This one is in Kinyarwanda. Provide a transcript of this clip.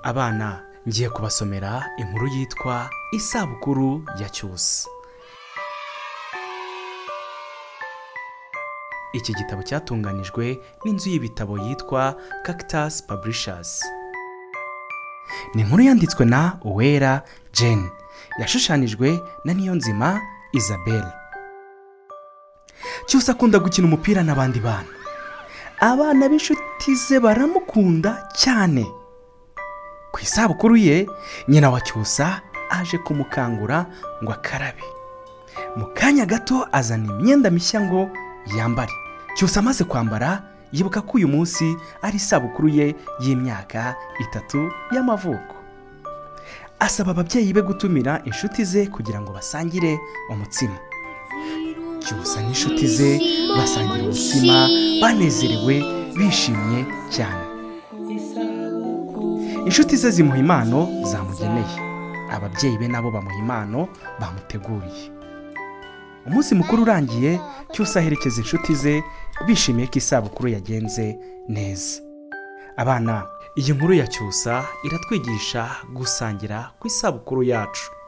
abana ngiye kubasomera inkuru yitwa isabukuru ya cyusa iki gitabo cyatunganijwe n'inzu y'ibitabo yitwa cactus publishers ni inkuru yanditswe na uwera jane yashushanijwe na niyonzima isabelle cyose akunda gukina umupira n'abandi bana abana b'inshuti ze baramukunda cyane ku isabukuru ye nyina wa cyusa aje kumukangura ngo akarabe mu kanya gato azana imyenda mishya ngo yambare cyusa amaze kwambara yibuka ko uyu munsi ari isabukuru ye y'imyaka itatu y'amavuko asaba ababyeyi be gutumira inshuti ze kugira ngo basangire umutsima cyusa n'inshuti ze basangira umutsima banezerewe bishimye cyane inshuti ze zimuha impano zamugeneye ababyeyi be nabo bamuha impano bamuteguriye umunsi mukuru urangiye cyose aherekeza inshuti ze bishimiye ko isabukuru yagenze neza abana iyi nkuru ya cyusa iratwigisha gusangira ku isabukuru yacu